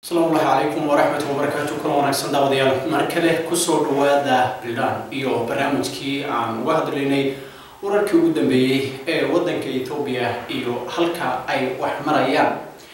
asalaamu llahi calaykum waraxmatu wabarakaatu kuna wanaagsan daawadayaal mar kale kusoo dhawaada bildaan iyo barnaamijkii aan uga hadlaynay wararkii ugu dambeeyey ee waddanka etoobiya iyo halka ay wax marayaan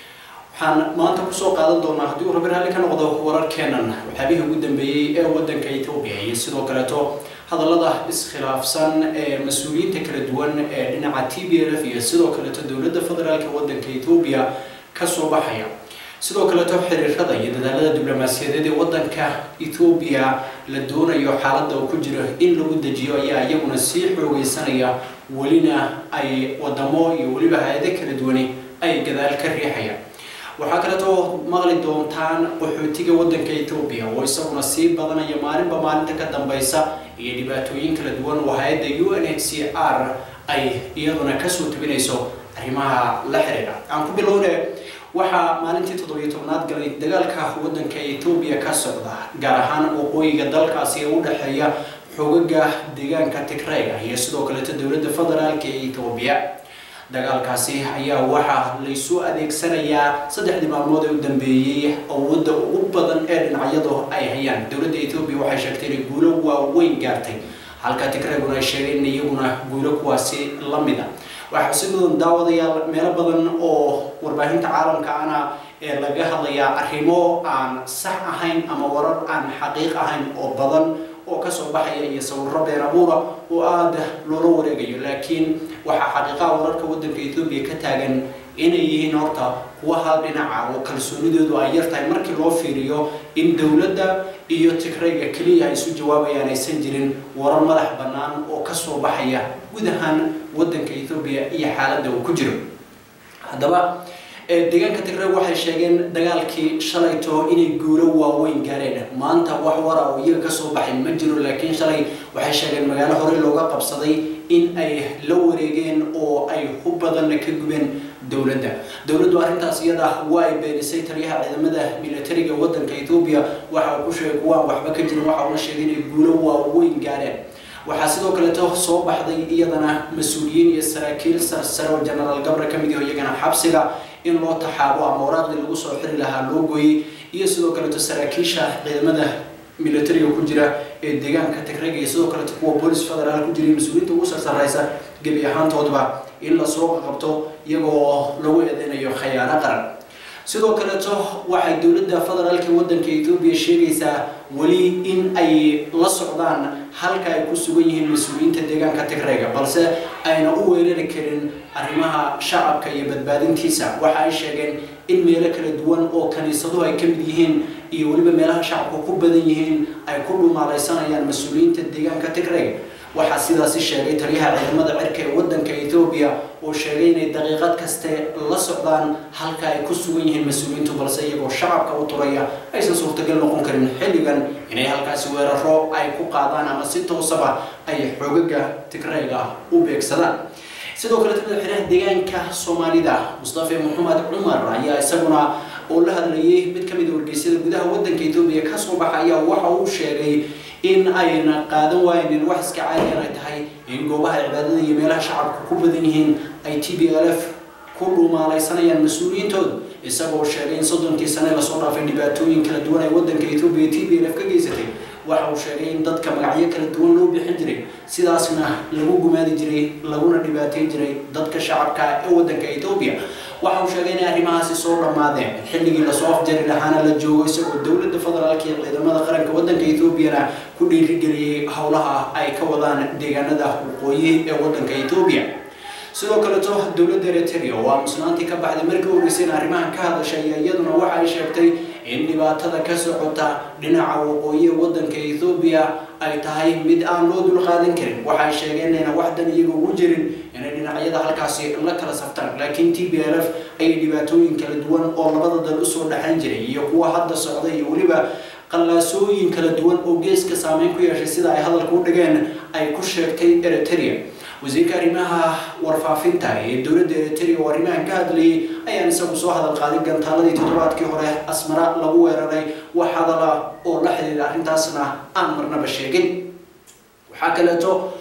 waxaan maanta kusoo qaadan doonaa haddii uu rabi raalli ka noqdo wararkeenan waxyaabihii ugu dambeeyey ee waddanka etoobiya iyo sidoo kaleeto hadallada iskhilaafsan ee mas-uuliyiinta kala duwan ee dhinaca t b l f iyo sidoo kaleeto dowladda federaalk waddanka etoobiya kasoo baxaya sidoo kaleeto xiriirada iyo dadaalada diblomaasiyadeed ee waddanka etoobiya la doonayo xaaladda uu ku jiro in lagu dejiyo ayaa iyaguna sii xoogeysanaya welina ay wadamo iyo weliba hay-ado kala duwani ay gadaal ka riixayaan waxaa kaleeto maqli doontaan qaxootiga waddanka etoobiya oo isaguna sii badanaya maalinba maalinta ka dambeysa iyo dhibaatooyin kala duwan oo hay-adda u n h c r ay iyaduna kasoo tabinayso arrimaha la xiriira aan ku bilowne waxaa maalintii toddobiyo tobnaad galay dagaalka waddanka etoobiya ka socda gaar ahaan waqooyiga dalkaasi ee u dhexeeya xoogaga deegaanka tigrayga iyo sidoo kaleeto dowladda federaalk ee etoobiya dagaalkaasi ayaa waxaa laysu adeegsanayaa saddexdii maalmood ee u dambeeyey awoodda ugu badan ee dhinacyadu ay hayaan dowladda etoobiya waxay sheegtay inay guulo waaweyn gaartay halka tigrayguna ay sheegeen in iyaguna guulo kuwaasi la mida waxaa si mudan daawadayaal meelo badan oo warbaahinta caalamka ana ee laga hadlayaa arrimo aan sax ahayn ama warar aan xaqiiq ahayn oo badan oo kasoo baxaya iyo sawirro been abuura oo aada loola wareegayo laakiin waxaa xaqiiqaha wararka waddanka etoobiya ka taagan inay yihiin horta kuwa hal dhinaca oo kalsoonidoodu ay yar tahay markii loo fiiriyo in dowladda iyo tigrayga keliya ay isu jawaabayaan aysan jirin warar madax bannaan oo kasoo baxaya guud ahaan waddanka etoobiya iyo xaaladda uu ku jiro haddaba deegaanka tigrayg waxay sheegeen dagaalkii shalayto inay guulo waaweyn gaareen maanta wax wara oo iyaga kasoo baxay ma jiro laakiin shalay waxay sheegeen magaalo horey looga qabsaday in ay la wareegeen oo ay hub badanna ka gubeen dowladda dowladdu arrintaas iyada waa ay beenisay taliyaha ciidamada militariga waddanka etoobiya waxa uu ku sheegay kuwaan waxba ka jirin waxa uuna sheegay inay guulo waaweyn gaareen waxaa sidoo kaleeto soo baxday iyadana mas-uuliyiin iyo saraakiil sarsare oo genaraal gabra ka mid yaho iyagana xabsiga in loo taxaabo ama waraaqdii lagu soo xiri lahaa loo gooyey iyo sidoo kaleeto saraakiisha ciidamada militariga ku jira ee deegaanka tigrayga iyo sidoo kaleeto kuwa boolis federaal ku jira iyo mas-uuliyiinta ugu sarsareysa gebi ahaantoodba in lasoo qabto iyagoo lagu eedeynayo khayaano qaran sidoo kaleeto waxay dowladda federaalk waddanka etoobiya sheegaysaa weli in ay la socdaan halka ay ku sugan yihiin mas-uuliyiinta deegaanka tigrayga balse ayna u weerari karin arrimaha shacabka iyo badbaadintiisa waxa ay sheegeen in meelo kala duwan oo kaniisaduhu ay ka mid yihiin iyo weliba meelaha shacabku ku badan yihiin ay ku dhumaalaysanayaan mas-uuliyiinta deegaanka tigrayga waxaa sidaasi sheegay taliyaha ciidamada cirka ee waddanka etoobiya oo sheegay inay daqiiqad kaste la socdaan halka ay ku sugan yihiin mas-uuliyiintu balse iyagoo shacabka u turaya aysan suurtagal noqon karin xilligan inay halkaasi weeraro ay ku qaadaan ama si toosaba ay xoogaga tigrayga u beegsadaan sidoo kale madaxweynaha deegaanka soomaalida mustafa maxamed cumar ayaa isaguna oo la hadlayay mid ka mid a wargeysyada gudaha waddanka etoobiya kasoo baxaya waxa uu sheegay in ayna qaadan waaynin wax iska caadiyan ay tahay in goobaha cibaadada iyo meelaha shacabka ku badan yihiin ay t b l f ku dhumaalaysanayaan mas-uuliyiintooda isagoo sheegay in soddonkii sane lasoo dhaafay dhibaatooyin kala duwan ay waddanka etoobiya t b l f ka geysatay waxa uu sheegay in dadka magacyo kala duwan loo bixin jiray sidaasna lagu gumaadi jiray laguna dhibaateyn jiray dadka shacabka ee waddanka etoobiya waxa uu sheegay inay arrimahaasi soo dhammaadeen xilligii lasoo afjari lahaana la joogo isagoo dowladda federaalk iyo ciidamada qaranka waddanka etoobiyana ku dhiirigeliyey howlaha ay ka wadaan deegaanada waqooyi ee waddanka etoobiya sidoo kaleeto dowladda eritrea oo aamusnaantii ka baxday markii horeysay in arrimahan ka hadashay iyaduna waxa ay sheegtay in dhibaatada ka socota dhinaca waqooyi ee waddanka etoobiya ay tahay mid aan loo dulqaadan karin waxay sheegeen inayna waxdan iyaga ugu jirin inay dhinacyada halkaasi la kala saftaan laakiin t b l f ayay dhibaatooyin kala duwan oo labada dal usoo dhexan jiray iyo kuwa hadda socda iyo weliba qallaasooyin kala duwan oo geeska saameyn ku yeeshay sida ay hadalka u dhigeen ay ku sheegtay eritrea wasiirka arrimaha warfaafinta ee dowladda eritrea oo arrimahan ka hadlayay ayaan isagu soo hadal qaaday gantaaladii toddobaadkii hore asmara lagu weeraray wax hadala oo la xidhiira arrintaasna aan marnaba sheegin waxaa kaleeto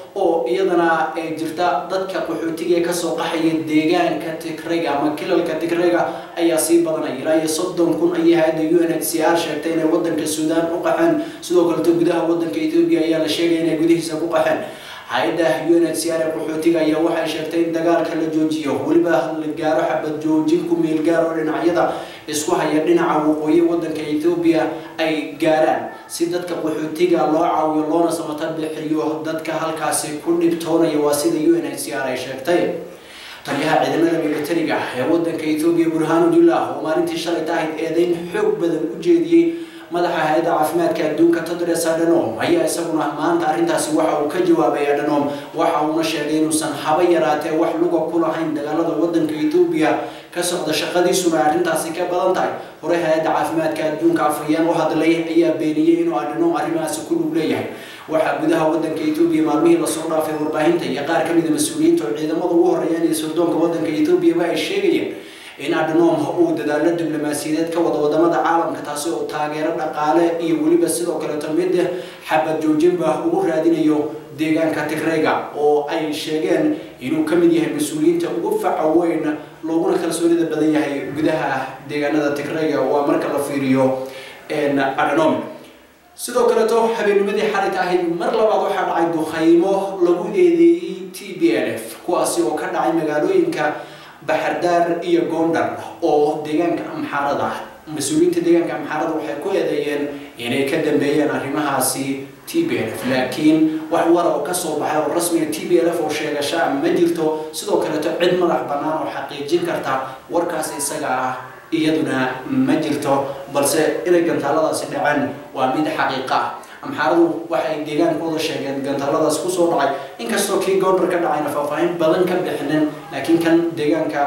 oo iyadana jirta dadka qaxootiga ee kasoo qaxaya deegaanka tigrayga ama kilalka tigrayga ayaa sii badanaya ilaa iyo soddon kun ayay hay-adda u n h c r sheegtay inay wadanka suudaan u qaxeen sidoo kaleto gudaha wadanka etoobiya ayaa la sheegaya inay gudihiisa ku qaxeen hay-adda u n h c r ee qaxootiga ayaa waxay sheegtay in dagaalka la joojiyo weliba la gaaro xabad joojin ku meel gaar oo dhinacyada isku haya dhinaca waqooyi wadanka etoobiya ay gaaraan si dadka qaxootiga loo caawiyo loona samata bixiyo dadka halkaasi ku dhibtoonaya waa sida u n h c r ay sheegtay taliyaha ciidamada militariga ee wadanka etoobiya burhaanudillah oo maalintii shalay tahayd eedeyn xoog badan u jeediyey madaxa hay-adda caafimaadka adduunka tedros adhanom ayaa isaguna maanta arrintaasi waxa uu ka jawaabay adhanom waxa uuna sheegay inuusan haba yaraatee wax luga ku lahayn dagaalada wadanka etoobiya ka socda shaqadiisuna arrintaasi ka badan tahay hore hay-adda caafimaadka adduunka afhayeen u hadlay ayaa beeniyey inuu adhanom arrimahaasi ku lug leeyahay waxaa gudaha wadanka etoobiya maalmihii lasoo dhaafay warbaahinta iyo qaar ka mida mas-uuliyiinta oo ciidamada ugu horeeyaan iyo sirdoonka wadanka etoobiyaba ay sheegayeen in adhanom uu dadaalo diblomaasiyadeed ka wada wadamada caalamka taasi oo taageero dhaqaale iyo weliba sidoo kaleeto mid xabad joojinba ugu raadinayo deegaanka tigrayga oo ay sheegeen inuu ka mid yahay mas-uuliyiinta ugu faca weyn looguna kalsoonida badan yahay gudaha deegaanada tigrayga waa marka la fiiriyo adhanom sidoo kaleeto habeennimadii xalit ahayd mar labaad waxaa dhacay dukhaymo lagu eedeeyey t b l f kuwaasi oo ka dhacay magaalooyinka baxardaar iyo gondar oo deegaanka amxaarada ah mas-uuliyiinta deegaanka amxaarada waxay ku eedeeyeen inay ka dambeeyeen arrimahaasi t b l f laakiin wax wara oo kasoo baxay oo rasmiga t b l f oo sheegashaa ma jirto sidoo kaleeto cid madax bannaan oo xaqiijin karta warkaas isaga ah iyaduna ma jirto balse inay gantaaladaasi dhaceen waa mid xaqiiqa ah amxaaradu waxay deegaankooda sheegeen gantaaladaas kusoo dhacay inkastoo kii goondar ka dhacayna faahfaahin badan ka bixinin laakiin kan deegaanka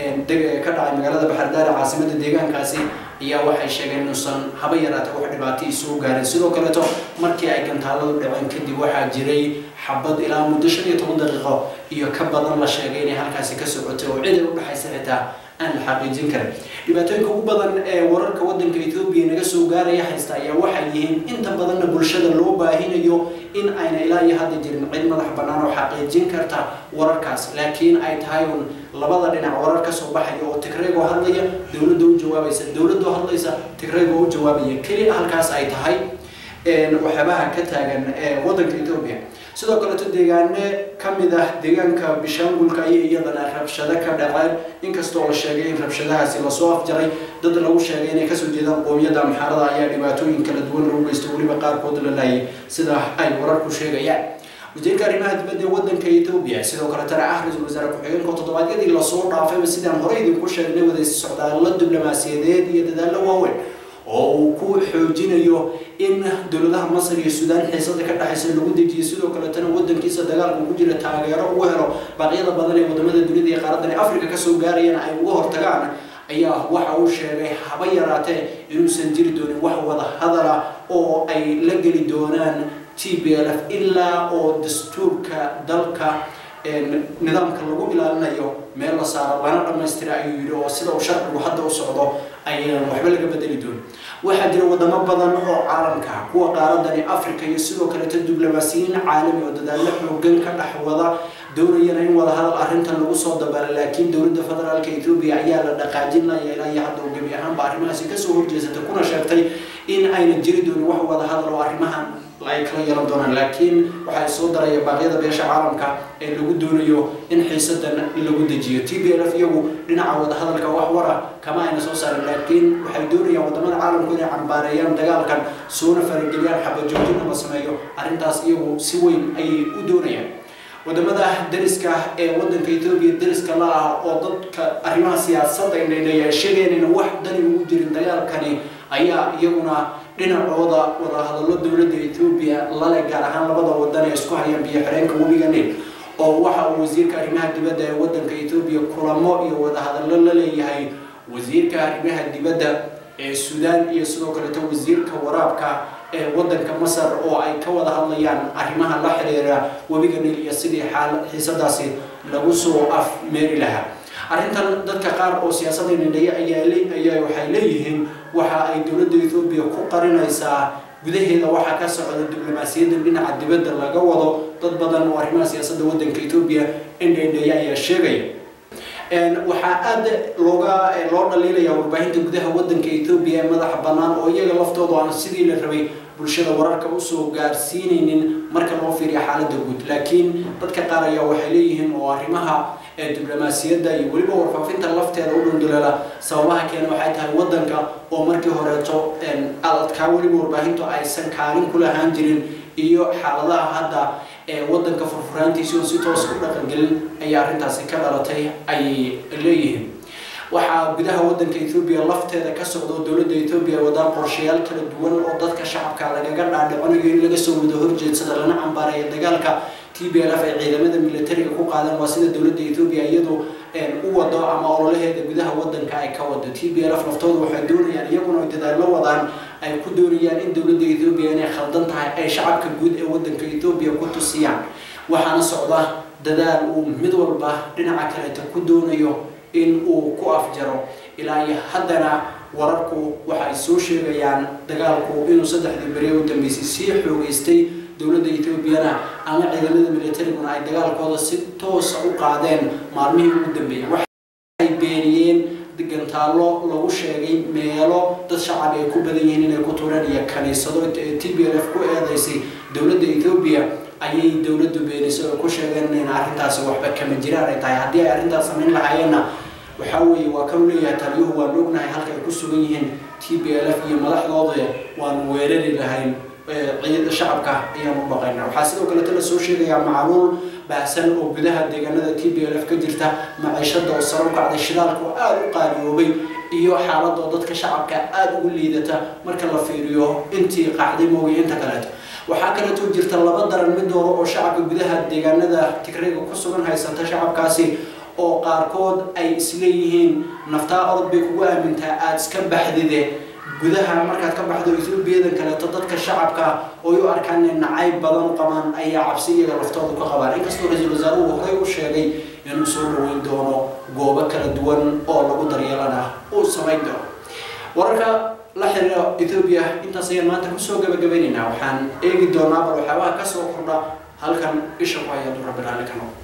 ka dhacay magaalada baxardaare caasimada deegaankaasi ayaa waxay sheegeen inuusan haba yaraata wax dhibaato isoo gaarin sidoo kaleeto markii ay gantaaladu dhaceen kadib waxaa jiray xabad ilaa muddo shan iyo toban daqiiqo iyo ka badan la sheegay inay halkaasi ka socotay oo cid ay u dhexaysa xitaa aan la xaqiijin karin dhibaatooyinka ugu badan ee wararka wadanka etoobiya naga soo gaaraya haysta ayaa waxay yihiin inta badanna bulshada loo baahinayo in ayna ilaa iyo hadda jirin cid madax bannaan oo xaqiijin karta wararkaas laakiin ay tahay un labada dhinac warar kasoo baxaya oo tigreegoo hadlaya dowladda u jawaabaysa dowladoo hadlaysa tigreegoo u jawaabaya keli halkaas ay tahay waxyaabaha ka taagan wadanka etoobiya sidoo kaleeto deegaane ka mid ah deegaanka bishaangulka ayay iyadana rabshado ka dhaceen inkastoo la sheegay in rabshadahaasi lasoo afjaray dad lagu sheegay inay kasoo jeedaan qoomiyadda amxaarada ayaa dhibaatooyin kala duwan lagu geysto weliba qaarkood la laayay sida ay wararku sheegayaan wasiirka arrimaha dibadda ee wadanka etoobiya sidoo kaletana ah ra-iisul wasaare ku-xigeenka toddobaadyadii lasoo dhaafayba sidaan hore idinku sheegnay waday socdaallo diblomaasiyadeed iyo dadaallo waaweyn oo uu ku xoojinayo in dowladaha masar iyo suudaan xiisada ka dhexaysa lagu dejiyo sidoo kaletana wadankiisa dagaalka ku jira taageero ugu helo baaqyada badan ee wadamada dunida iyo qaaradan africa kasoo gaarayana ay uga hortagaan ayaa waxa uu sheegay haba yaraatee inuusan jiri doonin wax wada hadala oo ay la geli doonaan t b l f ilaa oo dastuurka dalka nidaamka lagu ilaalinayo meel la saaro lana dhammaystira ayuu yidhi oo sida uu sharcigu hadda u socdo ayaan waxba laga bedeli doonin waxaa jira wadamo badan oo caalamka kuwa qaaradani africa iyo sidoo kaleeto diblomaasiyiin caalami oo dadaallo xoogan ka dhex wada doonayana in wada hadal arrintan lagu soo dabala laakiin dowladda federaalka etoobiya ayaa la dhaqaajinaya ilaa iyo hadda uu gebi ahaanba arrimahaasi kasoo horjeesata kuna sheegtay in ayna jiri doonin wax wada hadal oo arrimahan ay kala yeelan doonaan laakiin waxay soo daraya baaqyada beesha caalamka ee lagu doonayo in xiisadan lagu dejiyo t b l f iyagu dhinaca wadahadalka wax wara kama ayna soo saarin laakiin waxay doonayaan wadamada caalamku inay cambaareeyaan dagaalkan soona farageliyaan xabajoojina la sameeyo arrintaas iyagu si weyn ayay u doonayaan wadamada dariska ee wadanka etoobiya dariska la ah oo dadka arrimaha siyaasadda indhaydhaya sheegeen in wax dani ugu jirin dagaalkani ayaa iyaguna dhinacooda wadahadallo dowladda etoobiya lale gaar ahaan labada wadan ee isku hayaan biyo xireenka webiga nil oo waxa uu wasiirka arrimaha dibadda ee wadanka etoobiya kulamo iyo wadahadallo la leeyahay wasiirka arrimaha dibadda ee suudaan iyo sidoo kaleeto wasiirka waraabka ee wadanka masar oo ay ka wada hadlayaan arrimaha la xiriira webiga nil iyo sidii xaal xiisadaasi lagu soo afmeeri lahaa arrintan dadka qaar oo siyaasadda nidhaya ayaa ayaa waxay leeyihiin waxa ay dowladda etoobiya ku qarinaysaa gudaheeda waxaa ka socda diblomaasiyadda dhinaca dibadda laga wado dad badan oo arrimaha siyaasadda waddanka etoobiya indhendheeya ayaa sheegaya waxaa aada looga loo dhaliilaya warbaahinta gudaha waddanka etoobiya ee madaxa bannaan oo iyaga laftoodu aan sidii la rabay bulshada wararka usoo gaarsiinaynin marka loo fiiriyo xaaladda guud laakiin dadka qaar ayaa waxay leeyihiin oo arrimaha diblomaasiyadda iyo weliba warfaafinta lafteeda u dhunduleela sababaha keena waxay tahay waddanka oo markii horeeto adadkaa weliba warbaahintu aysan kaalin ku lahaan jirin iyo xaaladaha hadda ee waddanka furfuraantiisi oo si toos u dhaqangelin ayaa arrintaasi ka dhalatay ayay leeyihiin waxaa gudaha waddanka etoobiya lafteeda ka socda oo dowladda etoobiya wadaan qorshayaal kala duwan oo dadka shacabka lagaga dhaadhicinayo in laga soo wada horjeedsada lana cambaareeya dagaalka t b l f ay ciidamada militariga ku qaadeen waa sida dowladda etoobiya iyadu u wado ama ololaheeda gudaha waddanka ay ka wado t b l f laftooda waxay doonayaan iyaguna ay dadaallo wadaan ay ku doonayaan in dowladda etoobiya inay khaldan tahay ay shacabka guud ee waddanka etoobiya ku tusiyaan waxaana socda dadaal uu mid walba dhinaca kaleeta ku doonayo in uu ku afjaro ilaa iyo haddana wararku waxa ay soo sheegayaan dagaalku inuu saddexdii beri u dambeysay sii xoogeystay dowladda etoobiyana ama ciidamada militariguna ay dagaalkooda si toosa u qaadeen maalmihii ugu dambeeyay waxay beeniyeen gantaallo lagu sheegay meelo dad shacab ay ku badan yihiin inay ku tureen iyo kaniisado t b l f ku eedeysay dowladda etoobiya ayay dowladdu beenisay oo ku sheegeen in arrintaasi waxba kama jiraan ay tahay haddii ay arrintaas samayn lahaayeenna waxaa weeye waa kanu leeyahay taliyuhu waan ognahay halka ay ku sugan yihiin t b l f iyo madaxdooda waan weerari lahayn ciidada shacabka ayaan u baqayna waxaa sidoo kaleeta la soo sheegayaa macluul baahsan oo gudaha deegaanada t b l f ka jirta maciishada oo sare u kacday shidaalka oo aada u qaaliyoobay iyo xaaladoo dadka shacabka aada ugu liidata marka la fiiriyo intii qaxday moogiyo inta kaleeto waxaa kaleetoo jirta laba daran mid dooro oo shacabka gudaha deegaanada tigrayga ku sugan haysata shacabkaasi oo qaarkood ay isleeyihiin naftaa orod bay kugu aamintaa aada iska baxdide gudaha markaad ka baxdo etoobiyadan kaleeto dadka shacabka ooy u arkaan inay nacayb badan u qabaan ayaa cabsi iyaga laftooda ka qabaan inkastoo ra-iisul wasaaruhu horey u sheegay inuu soo dhaweyn doono goobo kala duwan oo lagu daryeelana uu samayn doono wararka la xiriira etoobiya intaas ayaan maanta kusoo gabagabaynaynaa waxaan eegi doonaa bal waxyaabaha kasoo kordha halkan isha ku haya durabiraali kano